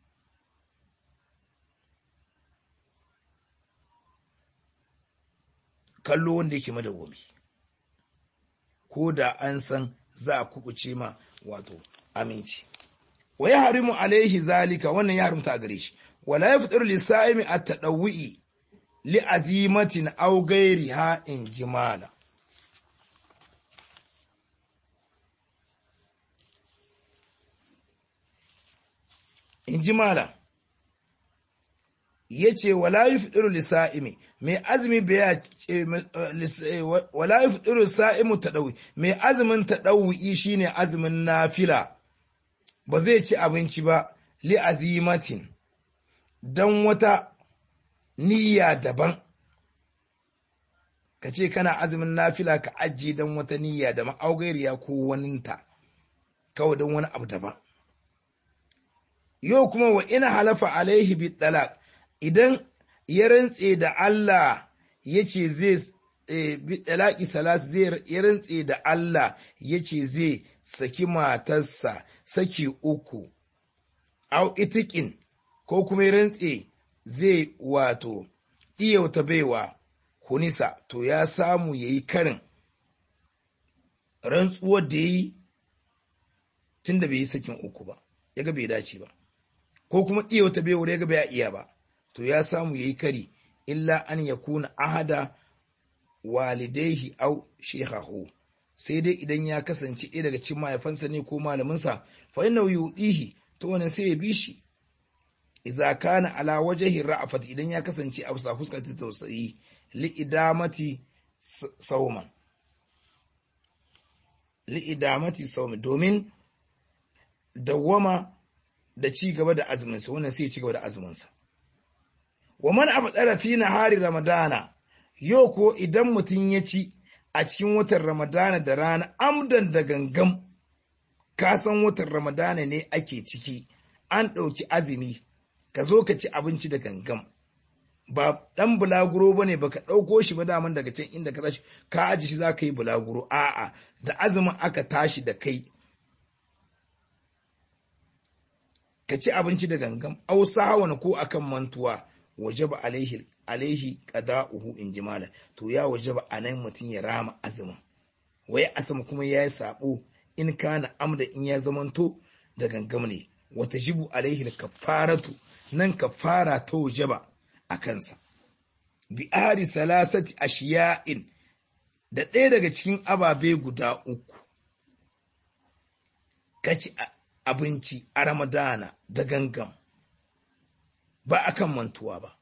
kallo wanda yake madawwami ko da an san za a kubuce ma wato aminci wa ya harimu alaihi zalika wannan ya haramta a gare shi wala ya fitar lisa'imi a taɗawi'i li azimatin aw gairiha in jimala in jimala ya ce wala yi fiɗiru lissa'imi mai azumi baya wala yi fiɗiru sa'imu taɗawi mai azumin taɗawi shi ne azumin nafila ba zai ci abinci ba li azimatin don wata niyya daban ka ce kana azumin nafila ka ajiye don wata niyya da ma'augairiya ko waninta kawai don wani abu daban yau kuma wa ina halafa alaihi bi talaq idan ya rantse da Allah ya ce zai bi talaqi salas zai ya rantse da Allah ya ce zai saki matarsa saki uku au itikin ko kuma ya rantse zai wato iyauta baiwa hunisa to ya samu ya yi karin rantsuwar da ya yi tun da bai yi sakin uku ba ya ga bai dace ba ko kuma iyauta baiwa ya ga bai iya ba to ya samu ya yi kari illa an ya kuna ahada walidaihi au shekhahu sai dai idan ya kasance ɗaya daga cikin mahaifansa ne ko malaminsa fa inna yudihi to wannan sai ya bi shi idza kana ala wajhi ra'afat idan ya kasance a bisa fuskar ta tausayi li idamati sauman li idamati sauman domin dawwama da ci gaba da azumin sa wannan sai ya ci gaba da azumin sa wa man afdara fi nahari ramadana yau ko idan mutum ya ci a cikin watan ramadana da rana amdan da gangam ka san watan ramadana ne ake ciki an ɗauki azumi ka zo ka ci abinci da gangam ba ɗan bulaguro ba ne ba ka ɗauko shi ba daman daga can inda ka tashi ka aji shi za ka yi bulaguro a'a da azumin aka tashi da kai ka ci abinci da gangam ausa hawan ko akan mantuwa wajaba alaihi alaihi qada'uhu in jimala to ya wajaba anan mutum ya rama azumin wai asama kuma ya yi sabo in kana amda in ya zamanto da gangam ne wata jibu alaihi kafaratu nan kafara ta wajaba a kansa bi ari salasati ashiya'in da ɗaya daga cikin ababe guda uku kaci abinci a ramadana da gangam ba akan mantuwa ba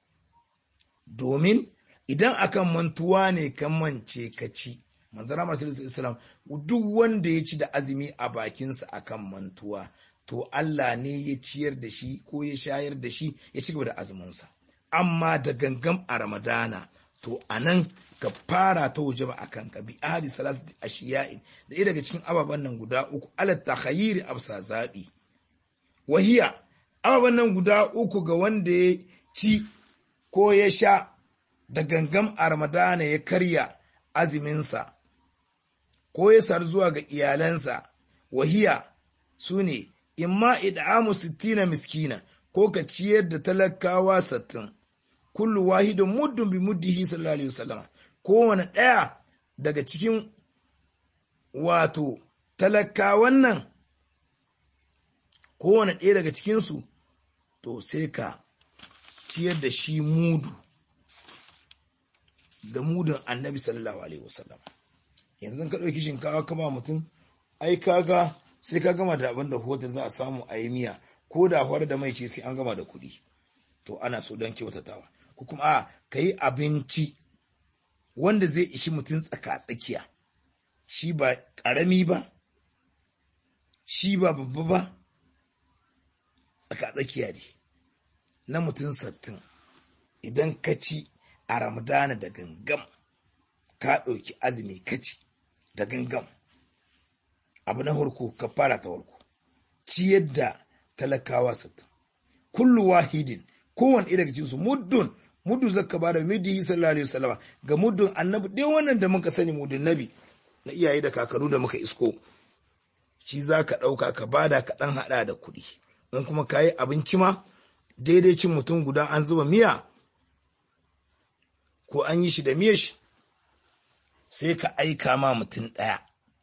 domin idan akan mantuwa ne kan mance ka ci manzara masu islam duk wanda ya ci da azumi a bakinsa akan mantuwa to Allah ne ya ciyar da shi ko ya shayar da shi ya ci gaba da azuminsa amma da gangam a ramadana to a nan ka fara ta waje ba a kan ka bi ahadi salasati ashiya'in da ɗaya daga cikin ababen nan guda uku ala takhayyiri absa zaɓi wahiya ababen nan guda uku ga wanda ya ci ko ya sha da gangam a ramadana ya karya aziminsa ko ya sar zuwa ga iyalansa wahiya su ne imma id'amu sittina miskina ko ka ciyar da talakawa sattin kullu wahidun muddun bi muddihi sallallahu alaihi wasallam kowane ɗaya daga cikin wato talakawan nan kowane ɗaya daga cikinsu to sai ka ciyar da shi mudu da mudun annabi sallallahu alaihi wasallam yanzu ka ɗauki shinkawa kama mutum ai kaga sai ka gama da abin da hota za a samu a yi miya ko da hawar da mai ce sai an gama da kuɗi to ana so don kyautatawa ko kuma a ka yi abinci wanda zai ishi mutum tsaka-tsakiya shi ba ƙarami ba shi ba babba ba tsaka-tsakiya ne na mutum sattin idan ka ci a ramadana da gangam ka ɗauki azumi kaci da gangam abu na harko ka fara ta harko ciyar da talakawa sattin kullu wahidin kowane ɗaya daga cikinsu muddun muddu zaka ba da midi sallallahu alaihi wasallam ga muddun annabi dai wannan da muka sani muddun nabi na iyaye da kakaru da muka isko shi za ka ɗauka ka bada ka ɗan haɗa da kuɗi in kuma ka yi abinci ma daidai cin mutum guda an zuba miya ko an yi shi da miya shi sai ka aika ma mutum ɗaya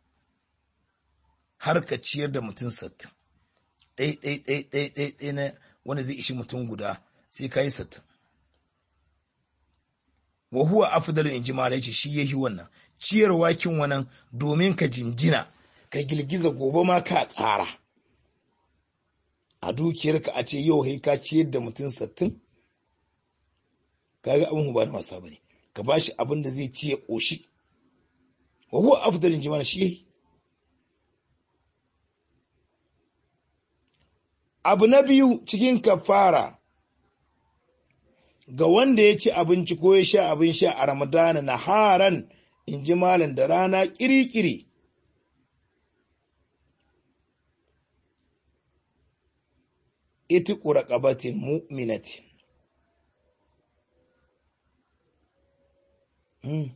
har ka ciyar da mutum sattin ɗai ɗai ɗai ɗai ɗai ɗai na wanda zai ishi mutum guda sai ka yi sattin wa huwa afdalu in ji malai ce shi yahi wannan ciyarwa kin wannan domin ka jinjina ka girgiza gobe ma ka ƙara a dukiyarka a ce yau kai ka ciyar da mutum sattin kaga abin ba na wasa bane ka bashi abin da zai ci ya ƙoshi wa huwa afdalu in ji malai shi yahi abu na biyu cikin kafara ga wanda ya ci abinci ko ya sha abin sha a ramadana na haran in ji malam da rana ƙiri-ƙiri iti ƙuraƙabatin mu'minatin hmm.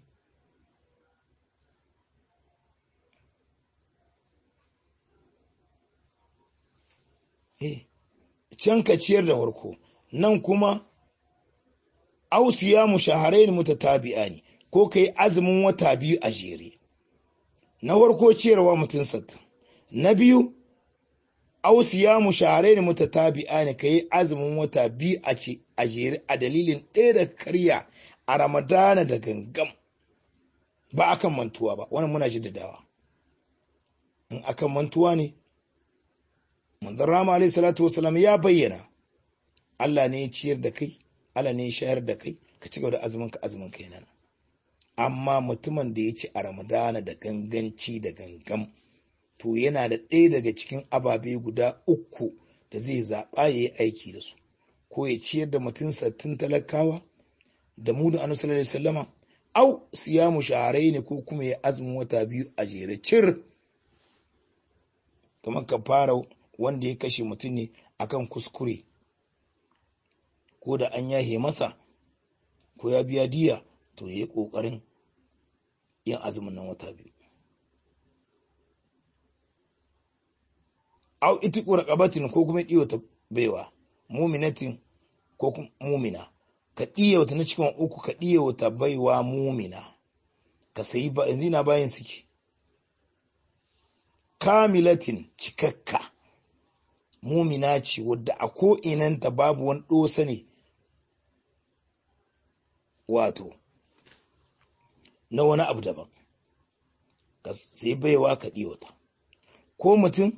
can ka ciyar da farko nan kuma ausiya mu shaharain mutatabi'a ne ko kai azumin wata biyu a jere na farko ciyarwa mutum sattin na biyu ausiya mu shaharain mutatabi'a ne kai azumin wata biyu a ce a jere a dalilin ɗaya da karya a ramadana da gangam ba akan mantuwa ba wannan muna jaddadawa in akan mantuwa ne manzon rama alaihi salatu wasalam ya bayyana Allah ne ya ciyar da kai Allah ne ya shayar da kai ka ci gaba da azumin ka azumin kai nan amma mutumin da ya ci a ramadana da ganganci da gangam to yana da ɗaya daga cikin ababe guda uku da zai zaɓa ya yi aiki da su ko ya ciyar da mutum sattin talakawa da mu da annabi sallallahu alaihi wasallama au siyamu shaharai ne ko kuma ya azumin wata biyu a jere cir kamar ka fara wanda ya kashe mutum ne akan kuskure ko da an yahe masa ko ya biya diya to ya yi ƙoƙarin yin azumin nan wata biyu. Au iti ƙuraƙabatin ko kuma ɗiwata baiwa, muminatin ko mumina, ka ɗiyauta na cikin uku ka ɗiyauta baiwa mumina, ka sayi ba yanzu na bayan suke. Kamilatin cikakka. mumina ce wadda a ko'inanta babu wani ɗosa ne wato na wani abu daban ka sai baiwa ka ɗiwata ko mutum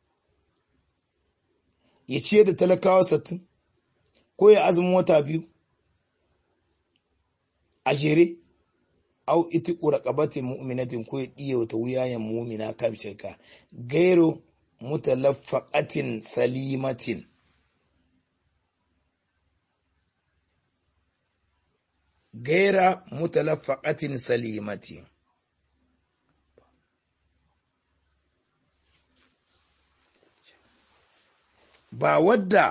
ya ciyar da talakawa sattin ko ya azumin wata biyu a jere au iti ƙuraƙabatin mu'minatin ko ya ɗiyauta wuyayen mumina kamce ka gairo mutalaffaqatin salimatin gaira mutalaffaqatin salimatin ba wadda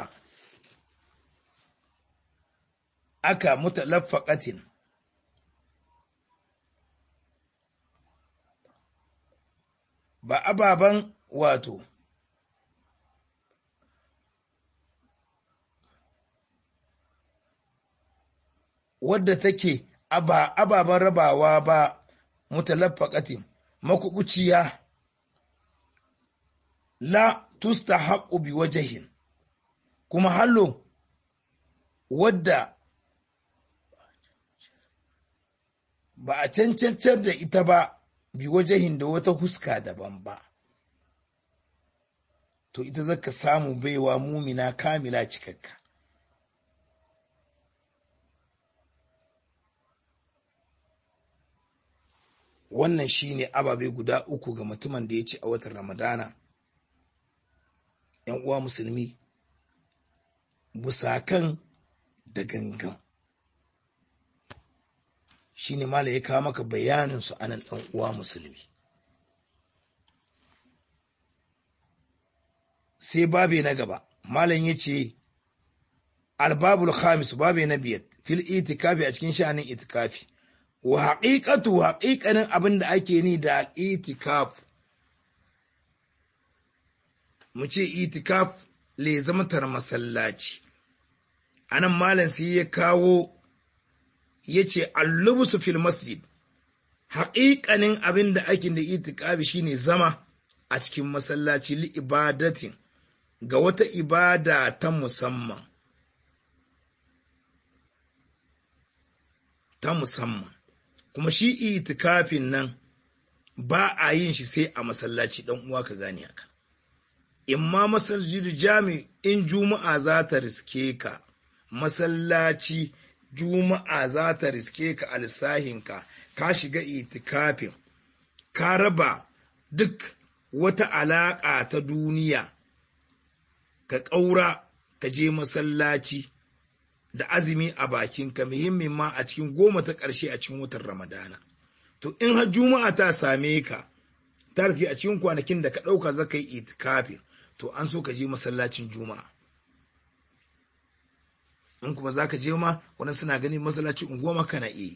aka mutalaffaqatin ba ababen wato wadda take ababen rabawa ba mutalaffaqatin makubuciya la tusta haƙu bi wajahin kuma hallo wadda ba a cancancar da ita ba bi wajahin da wata huska daban ba to ita zaka samu baiwa mumina kamila cikakka wannan shine ababe guda uku ga mutumin da ya ci a watan ramadana yan uwa musulmi busakan da gangan shine mala ya kawo maka bayanin su anan ɗan uwa musulmi sai babe na gaba malam ya ce albabul khamis babe na biyar fil itikafi a cikin sha'anin itikafi wa haƙiƙatu haƙiƙanin abin da ake ni da itikaf mu ce itikaf le zama tar masallaci anan malam sai ya kawo ya ce allubusu fil masjid haƙiƙanin abin da ake da itikafi shine zama a cikin masallaci li ibadatin ga wata ibada ta musamman ta musamman kuma shi itikafin nan ba a yin shi sai a masallaci dan uwa ka gane haka in ma masajidu jami in juma'a za ta riske ka masallaci juma'a za ta riske ka alsahinka ka shiga itikafin ka raba duk wata alaƙa ta duniya ka ƙaura ka je masallaci da azumi a bakinka muhimmin ma a cikin goma ta ƙarshe a cikin watan ramadana to in har juma'a ta same ka ta riske a cikin kwanakin da ka ɗauka za ka yi itikafin to an so ka je masallacin juma'a in kuma za ka je ma wani suna gani masallacin unguwa maka na iya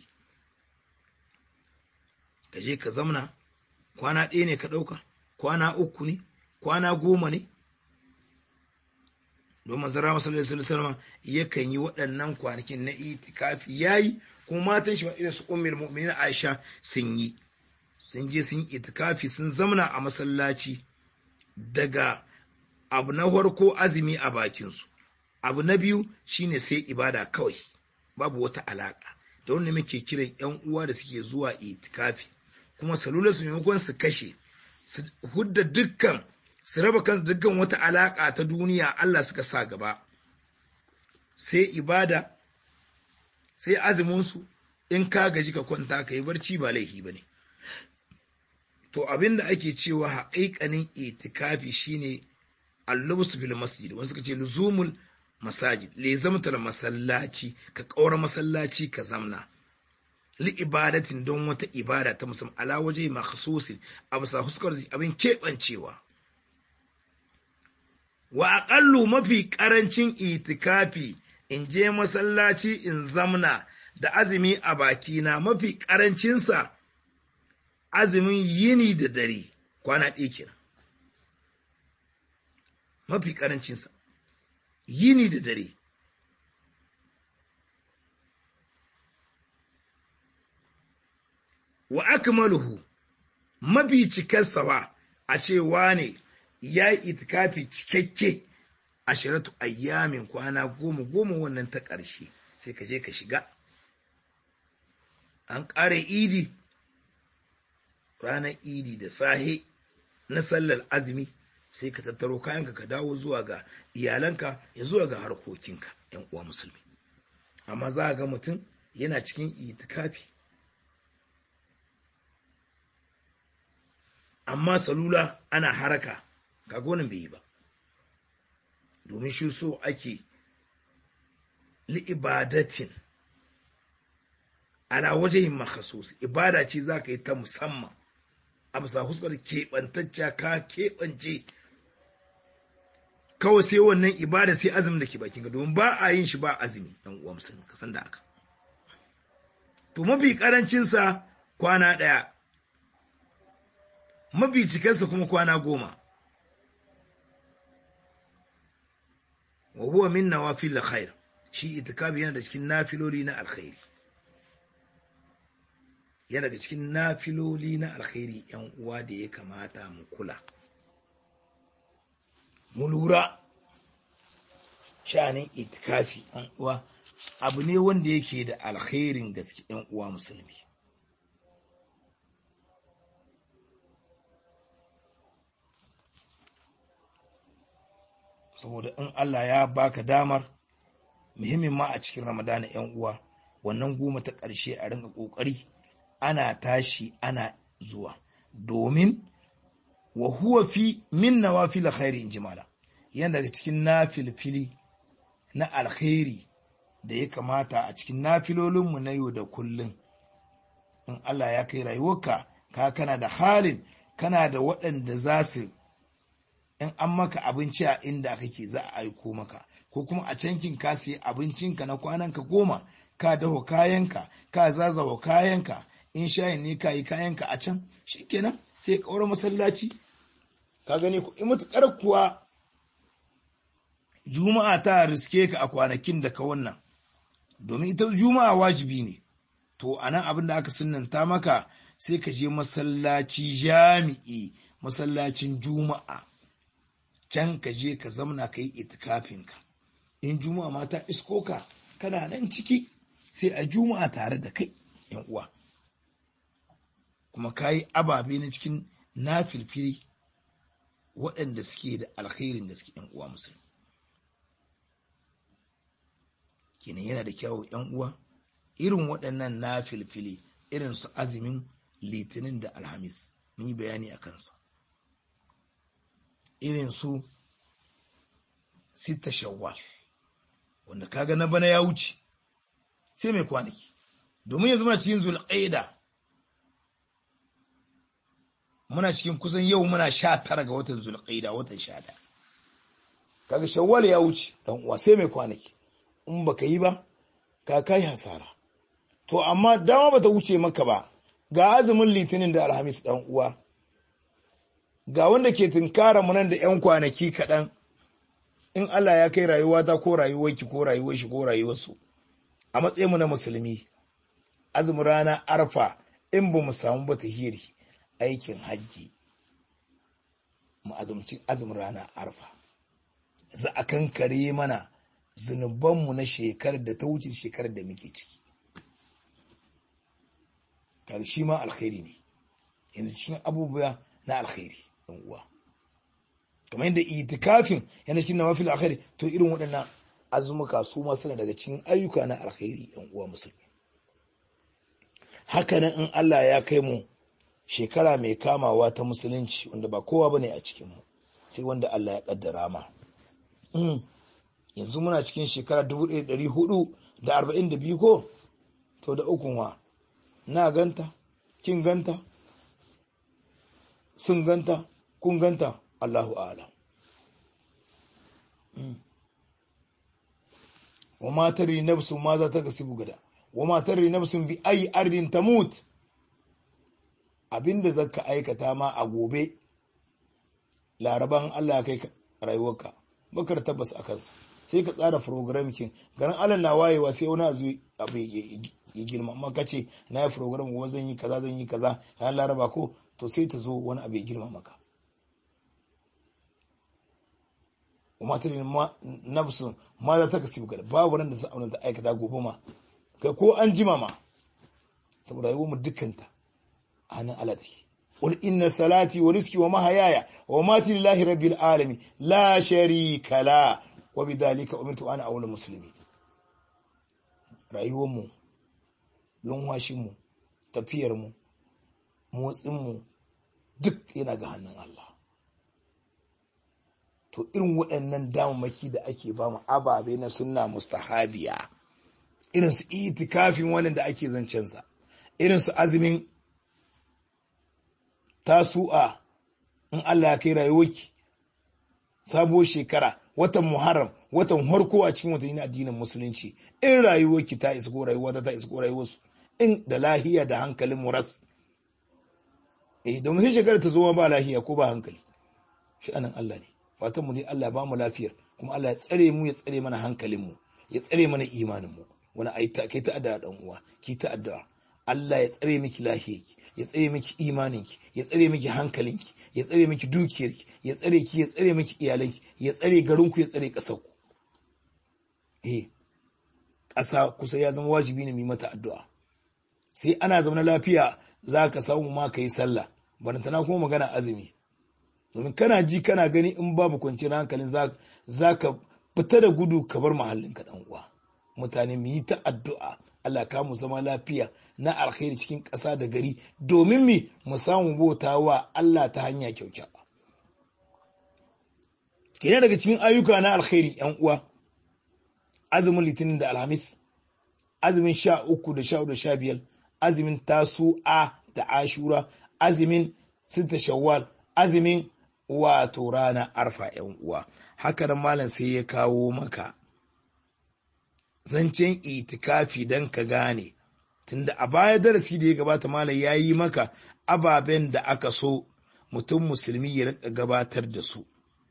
ka je ka zamna kwana ɗaya ne ka ɗauka kwana uku ne kwana goma ne domin zara masallar salama yakan yi waɗannan kwanakin na itikafi yayi kuma matan shi irin su ummul mu'minin Aisha sun yi sun je sun yi itikafi sun zamna a masallaci daga abu na farko azumi a bakinsu abu na biyu shine sai ibada kawai babu wata alaka da wanda muke kiran yan uwa da suke zuwa itikafi kuma salular su maimakon su kashe su hudda dukkan su raba kan dukkan wata alaka ta duniya Allah suka sa gaba sai ibada sai azumin su in ka gaji ka kwanta ka yi barci ba laifi bane to abinda ake cewa haƙiƙanin itikafi shine allubus fil masjid wani suka ce luzumul masajid le zamtar masallaci ka ƙaura masallaci ka zamna li ibadatin don wata ibada ta musamman ala waje makhsusin a bisa huskar abin keɓancewa wa aƙallu mafi ƙarancin itikafi in je masallaci in zamna da azumi a bakina mafi ƙarancinsa azumin yini da dare kwana ɗaya kenan mafi ƙarancinsa yini da dare wa akmaluhu mafi cikarsa a cewa ne ya yi itikafi cikakke ashiratu ayyamin kwana goma goma wannan ta ƙarshe sai ka je ka shiga an ƙare idi ranar idi da sahe na sallar azumi sai ka tattaro kayanka ka dawo zuwa ga iyalanka ya zuwa ga harkokinka yan uwa musulmi amma za a ga mutum yana cikin itikafi amma salula ana haraka ga gonin bai yi ba domin shi so ake li'ibadatin ala wajen makhasus ibada ce za ka yi ta musamman a bisa huskar keɓantacca ka keɓance kawai sai wannan ibada sai azumin da ke bakin ka domin ba a yin shi ba azumi ɗan uwa musulmi ka san da aka to mafi karancinsa kwana ɗaya mafi cikarsa kuma kwana goma wa huwa min nawafil khair shi itikafi yana da cikin nafiloli na alkhairi yana daga cikin nafiloli na alkhairi yan uwa da ya kamata mu kula mu lura shanin itikafi yan uwa abu ne wanda yake da alkhairin gaske yan uwa musulmi saboda in Allah ya baka damar muhimmin ma a cikin ramadana yan uwa wannan goma ta ƙarshe a ringa ƙoƙari ana tashi ana zuwa domin wa huwa fi min nawafil khairi in jimala yana daga cikin nafilfili na alkhairi da ya kamata a cikin nafilolinmu na yau da kullum in Allah ya kai rayuwarka ka kana da halin kana da waɗanda za su in an maka abinci a inda kake za a aiko maka ko kuma a cankin ka sai abincinka na kwananka goma ka daho kayanka ka zazawa kayanka in shayin ne ka yi kayanka a can shikenan sai ka ƙaura masallaci ka gani ku in matuƙar kuwa juma'a ta riske ka a kwanakin da ka wannan domin ita juma'a wajibi ne to a nan abin da aka sunanta maka sai ka je masallaci jami'i masallacin juma'a can ka je ka zamna ka yi itikafinka in juma'a ma ta isko ka kana nan ciki sai a juma'a tare da kai yan uwa kuma ka yi ababe na cikin na filfili waɗanda suke da alkhairin gaske yan uwa musulmi kenan yana da kyawu yan uwa irin waɗannan na filfili irin su azumin litinin da alhamis mun yi bayani a kansa irin su sita shawwal wanda kaga na bana ya wuce sai mai kwanaki domin yanzu muna cikin zulqaida muna cikin kusan yau muna sha tara ga watan zulqaida watan sha ɗaya kaga shawwal ya wuce dan uwa sai mai kwanaki in baka yi ba ka kai hasara to amma dama bata wuce maka ba ga azumin litinin da alhamis dan uwa ga wanda ke tunkara mu nan da yan kwanaki kaɗan in Allah ya kai rayuwa ta ko rayuwarki ko rayuwar shi ko rayuwarsu a matsayin mu na musulmi azumin rana arfa in ba mu samu ba tahiri aikin hajji mu azumci azumin rana arfa za a kankare mana zunubanmu na shekarar da ta wuce shekarar da muke ciki kaga shi ma alkhairi ne yanzu cikin abubuwa na alkhairi ɗan uwa kamar yadda itikafin yana cikin nawafil alkhairi to irin waɗannan azumuka su ma suna daga cikin ayyuka na alkhairi ɗan uwa musulmi haka nan in Allah ya kai mu shekara mai kamawa ta musulunci wanda ba kowa bane a cikin mu sai wanda Allah ya kaddara ma yanzu muna cikin shekara 1442 ko to da ukun wa na ganta kin ganta sun ganta kun ganta Allahu a'lam wa ma tari nafsu ma za ta gasibu gada wa ma tari nafsun bi ayi ardin tamut abinda zaka aikata ma a gobe laraban Allah kai rayuwarka bakar tabbas a kansa sai ka tsara program kin garin Allah na wayewa sai wani azu abu ya girma amma ka ce na yi program gobe zan yi kaza zan yi kaza ranar laraba ko to sai ta zo wani abu ya girma maka wa matarin nafsun ma za ta kasi bukada babu ran da za a ta aikata gobe ma kai ko an jima ma saboda yi mu dukkanta a hannun Allah take قل إن صلاتي ورزقي ومحياي ومماتي لله رب العالمين لا شريك له وبذلك أمرت أنا أول المسلمين rayuwarmu lunwashinmu tafiyarmu motsinmu duk yana ga hannun Allah to irin waɗannan damammaki da ake ba mu ababe na sunna mustahabiya irin su itikafin wannan da ake zancensa irin su azumin tasu'a in Allah ya kai rayuwarki sabuwar shekara watan Muharram watan harko a cikin watanni addinin musulunci in rayuwarki ta isa ko rayuwa ta isa ko rayuwarsu in da lahiya da hankalin muras eh domin sai shekara ta zo ba lahiya ko ba hankali shi anan Allah ne fatan mu ne Allah ba mu lafiyar kuma Allah ya tsare mu ya tsare mana hankalin mu ya tsare mana imanin mu wani ai ta kai ta addu'a dan uwa ki ta addu'a Allah ya tsare miki lafiyarki ya tsare miki imaninki ya tsare miki hankalinki ya tsare miki dukiyarki ya tsare ki ya tsare miki iyalanki ya tsare garinku ya tsare ƙasarku eh ƙasa kusa ya zama wajibi ne mu mata addu'a sai ana zama lafiya za ka samu ma ka yi sallah barantana kuma magana azumi domin kana ji kana gani in babu kwanciyar hankalin za ka fita da gudu ka bar mahallin ka dan uwa mutane mu yi ta addu'a Allah ka mu zama lafiya na alkhairi cikin ƙasa da gari domin mi mu samu bauta wa Allah ta hanya kyaukyawa. Kenan daga cikin ayyuka na alkhairi ‘yan uwa, azumin litinin da alhamis, azumin sha uku da sha da sha biyar, azumin tasu'a da ashura, azumin sita shawwal, azumin wato rana arfa ‘yan uwa. Haka nan malam sai ya kawo maka zancen itikafi don ka gane tunda a baya darasi da ya gabata malam ya yi maka ababen da aka so mutum musulmi ya rika gabatar da su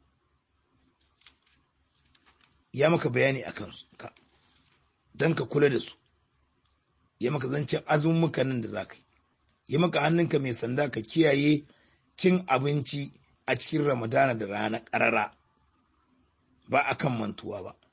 ya maka bayani a ka don ka kula da su ya maka zancen azummuka nan da za ka yi ya maka hannunka mai sanda ka kiyaye cin abinci a cikin ramadana da rana ƙarara ba akan mantuwa ba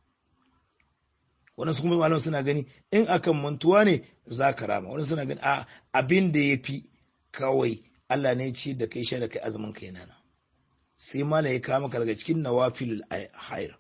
wani su kuma malam suna gani in akan mantuwa ne za ka rama wani suna gani a abin da ya fi kawai Allah ne ce da kai sha da kai azumin kai nana sai malam ya kama ka daga cikin nawafilul hayr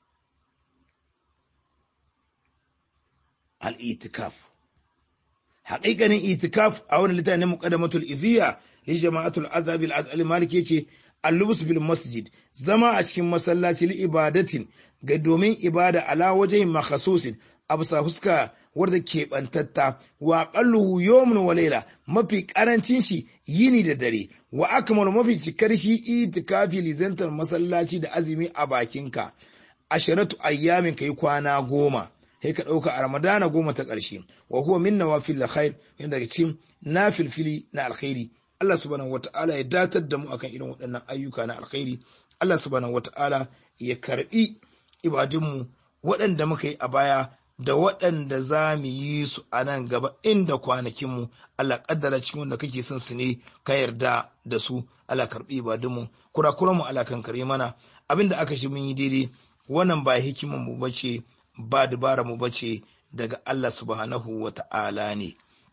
al-itikaf haƙiƙanin itikaf a wani littafin muqaddamatul iziya li jama'atul azhab al-azali malik yace al-lubus bil masjid zama a cikin masallaci li ibadatin ga domin ibada ala wajen makhasusin absa huska wadda keɓantatta wa ƙalluhu yawmun wa laila mafi ƙarancin shi yini da dare wa akmalu mafi cikar shi itikafi lizantar masallaci da azumi a bakinka asharatu ayyamin kai kwana goma sai ka ɗauka a ramadana goma ta ƙarshe wa huwa min nawafil khair yana daga cikin nafilfili na alkhairi Allah subhanahu wata'ala ya datar da mu akan irin waɗannan ayyuka na alkhairi Allah subhanahu wata'ala ya karbi ibadunmu waɗanda muka yi a baya da waɗanda za mu yi su a nan gaba inda kwanakinmu Allah ƙaddara cikin wanda kake son su ne ka yarda da su Allah karɓi ibadunmu kurakuranmu Allah kan kare mana abinda aka shi mun yi daidai wannan ba hikiman mu bace ba dubara mu bace daga Allah subhanahu wa ta'ala ne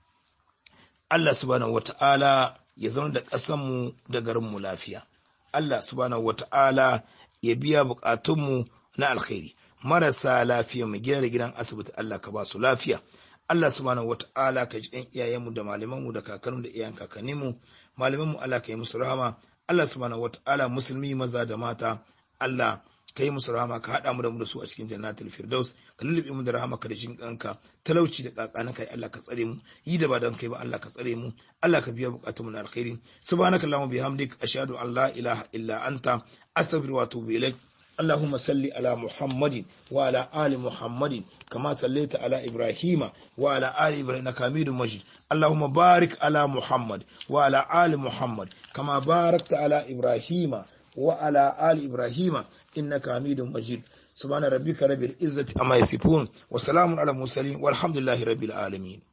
Allah subhanahu wa ta'ala ya zama da ƙasanmu da garinmu lafiya Allah subhanahu wa ta'ala ya biya buƙatunmu na alkhairi marasa lafiya mu gina da gidan asibiti Allah ka ba su lafiya Allah subhanahu wata'ala ka ji ɗan iyayenmu da malamanmu da kakanmu da iyayen kakanninmu malamanmu Allah ka yi musu rahama Allah subhanahu wata'ala musulmi maza da mata Allah ka yi musu rahama ka haɗa mu da mu da su a cikin jannatul firdaus ka lullube mu da rahama ka da jin kanka talauci da kakana kai Allah ka tsare mu yi da ba don kai ba Allah ka tsare mu Allah ka biya bukatunmu na alkhairi subhanaka allahumma bihamdik ashhadu an la ilaha illa anta astaghfiruka wa atubu ilaik اللهم صل على محمد وعلى آل محمد كما صليت على إبراهيم وعلى آل إبراهيم إنك حميد مجيد اللهم بارك على محمد وعلى آل محمد كما باركت على إبراهيم وعلى آل إبراهيم إنك حميد مجيد سبحان ربك رب العزة أما يصفون وسلام على المرسلين والحمد لله رب العالمين